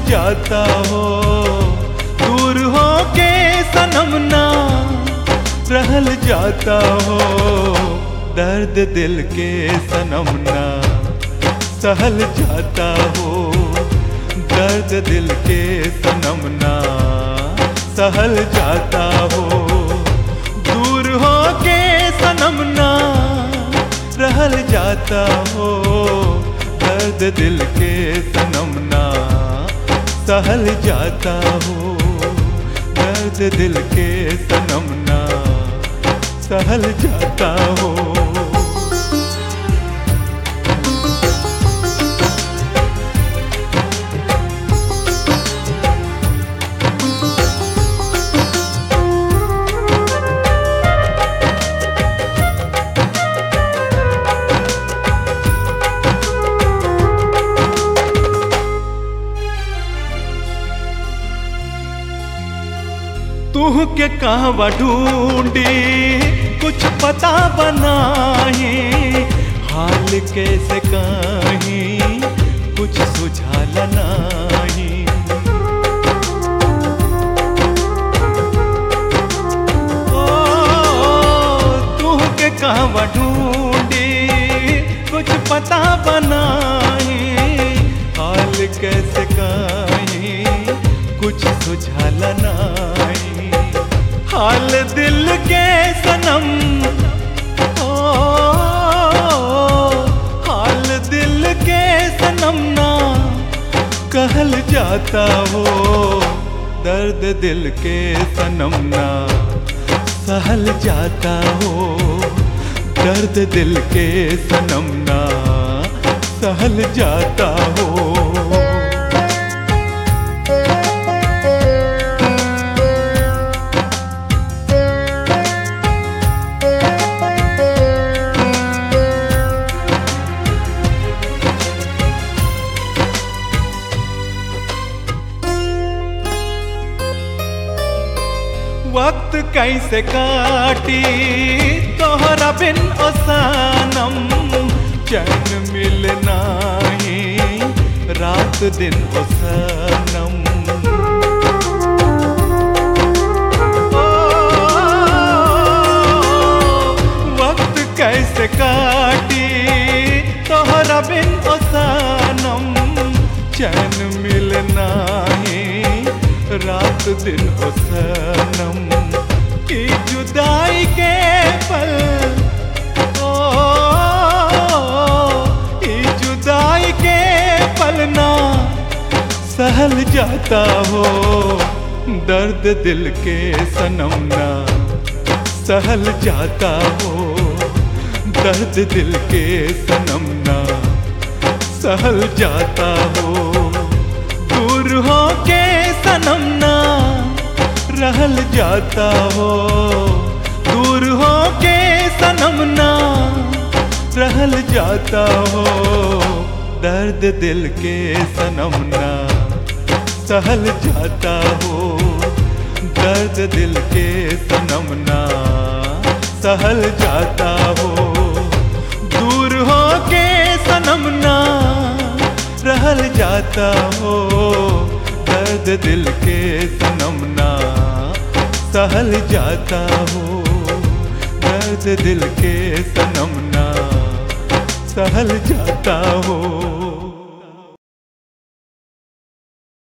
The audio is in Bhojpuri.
जाता हो दूर हो के सनम ना रहल जाता हो दर्द दिल के सनम ना सहल जाता हो दर्द दिल के सनम ना सहल जाता हो दूर हो के सनम ना रहल जाता हो दर्द दिल के सनम ना सहल जाता हो दर्द दिल के सनम ना सहल जाता हो तू के कहवा ढूंढी कुछ पता बनाए हाल कैसे कहीं कुछ सुझाल नाही ओ, तू के कहवा ढूंढी कुछ पता बनाए हाल कैसे कहीं कुछ सुझाल नाही हाल दिल के सनम ओ हाल दिल के सनम ना कहल जाता हो दर्द दिल के सनम ना सहल जाता हो दर्द दिल के सनम ना सहल जाता हो वक्त कैसे काटी तोहरा बिन ओसानम चैन मिलना ही रात दिन ओसानम ओ, वक्त कैसे काटी तोहरा बिन ओसानम चैन मिलना ही रात दिन हो सनम की जुदाई के पल ओ की जुदाई के पल ना सहल जाता हो दर्द दिल के सनम ना सहल जाता हो दर्द दिल के सनम ना सहल जाता हो दूर हो के सनम ना रहल जाता हो दूर हो के सनम ना रहल जाता हो दर्द दिल के सनम ना सहल जाता हो दर्द दिल के सनम ना सहल जाता हो दूर हो के सनम ना रहल जाता हो दर्द दिल के सनम ना सहल जाता हो दर्द दिल के सनम ना सहल जाता हो